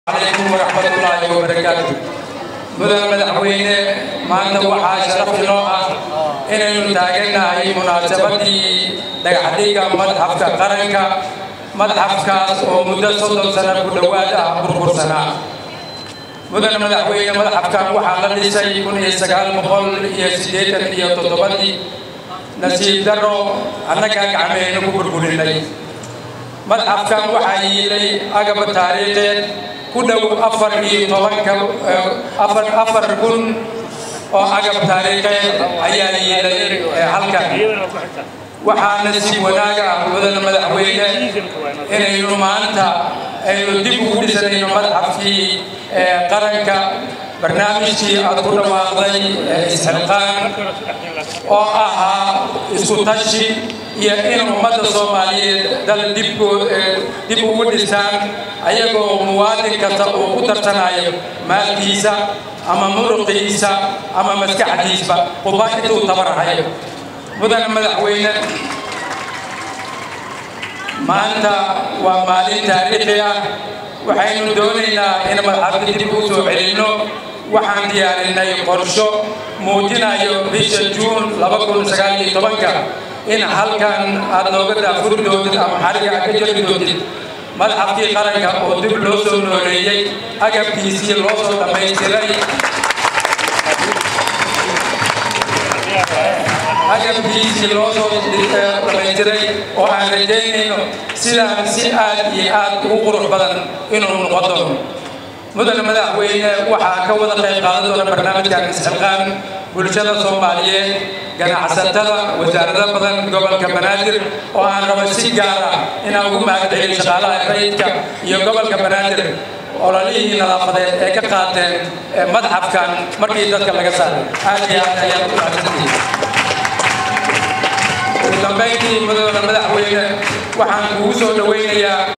calaykum waraxmatullaahi wabarakaatu mudan madaxweyne maanta waxaa sharaf inoo ah inaynu taagannahay munaasabadii dhagaxdhiga madxafka qaranka madxafkaas oo muddo soddon sano ku dhowaad ah burbursanaa mudan madaxweyne madxafkan waxaa la dhisay kun iyo sagaal boqol iyo siddeetan iyo toddobadii nasiib darro annagaa gacmehayna ku burburinay madxafkan waxaa yiilay agaba taariikheed ku dhow afar iyo tobanka afar afar kun oo agab taariikheed ayaa yiilay halkan waxaana si wanaaga ah mudan madaxweyne inaynu maanta aynu dib ugu dhisanayno madxafkii qaranka barnaamijkii aad ku dhawaaqday isxilqaan oo ahaa isku tashi iyo in ummadda soomaaliyeed dal dib ugu dhisaan ayagoo muwaadin kasta uu ku tarsanayo maalkiisa ama muruqiisa ama maskaxdiisba quba intuu tabarahayo mudan madaxweyne maanta waa maalin taariikhi ah waxaynu doonaynaa in madxafka dib u soo celinno waxaan diyaarinay qorsho muujinayo bisha juun ka in halkan aad nooga daafuri doontid ama xariga ka jari doontid madxafkii qaranka oo dib loo soo nooleeyey agabkiisii loo soo dhammaystiray agabkiisii loo soo dhamaystiray oo aan rajaynayno sidaan si aad iyo aad ugu qurux badan inuu noqon doono mudane madaxweyne waxaa ka wada qayb qaadan doona barnaamijkan isxilqaan bulshada soomaaliyeed ganacsatada wasaarado badan gobolka banaadir oo aan rabo si gaar ah inaan ugu mahadceliyo shaqaalaha rayidka iyo gobolka banaadir ololihii nadaafadeed ee ka qaateen madxafkan markii dadka laga saaray aad iyo aad ayaad u mahadsantihiin ugu dambayntii mudane madaxweyne waxaan kugu soo dhaweynayaa